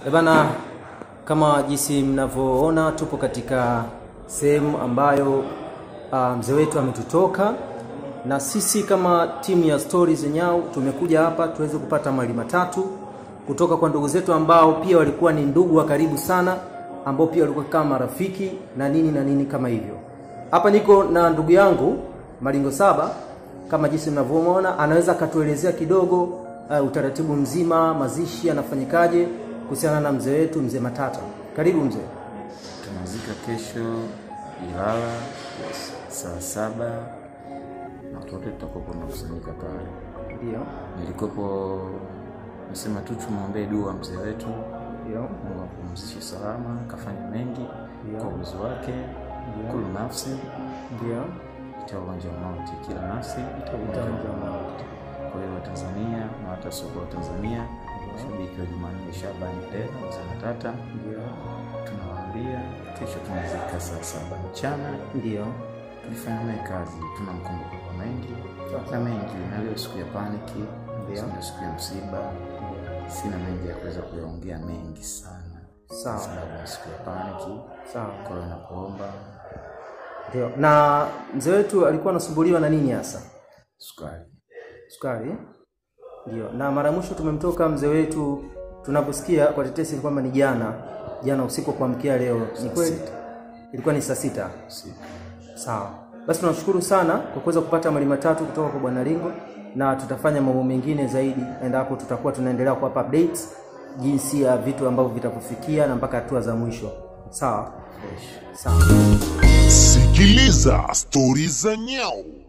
Eh bana, kama jinsi mnavyoona tupo katika sehemu ambayo uh, mzee wetu ametutoka, na sisi kama timu ya Stories Nyau tumekuja hapa tuweze kupata mawili matatu kutoka kwa ndugu zetu ambao pia walikuwa ni ndugu wa karibu sana, ambao pia walikuwa kama marafiki na nini na nini kama hivyo. Hapa niko na ndugu yangu Malingo Saba, kama jinsi mnavyomwona, anaweza akatuelezea kidogo uh, utaratibu mzima, mazishi yanafanyikaje kuhusiana na mzee wetu mzee Matata. Karibu mzee. Tunazika kesho Ilala saa saba na watu wote tutakuwa tunakusanyika pale. Ndio, Nilikopo nasema tu tumwombee dua mzee wetu, ndio, Mungu apumzishe salama, kafanya mengi Ndio. kwa uwezo wake. Kulu nafsi ndio. itaonja mauti, kila nafsi itaonja mauti. Kwa hiyo Watanzania na hata soko wa Tanzania, shabiki wa Jumanne Shabani leo mzee Matata, Ndio, tunawaambia kesho tunazika saa saba mchana. ndio, tulifanya naye kazi, tunamkumbuka kwa mengi na mengi, na leo siku ya paniki, Ndio. ndio siku ya msiba. Sina mengi ya kuweza kuyaongea mengi sana, Sawa. sababu ya siku ya paniki. sawa. Kwa hiyo nakuomba Ndio. Na mzee wetu alikuwa anasumbuliwa na nini hasa? sukari, Sukari. eh? Ndio. Na mara mwisho tumemtoka mzee wetu, tunaposikia kwa tetesi ni kwamba ni jana, jana usiku wa kuamkia leo. Ni kweli? sita. Ilikuwa ni saa sita. siku Sawa. Basi tunashukuru sana kwa kuweza kupata mali matatu kutoka kwa Bwana Lingo na tutafanya mambo mengine zaidi endapo tutakuwa tunaendelea kuwapa updates jinsi ya vitu ambavyo vitakufikia na mpaka hatua za mwisho. Sawa? fresh. Sawa. Sikiliza stori za Nyau.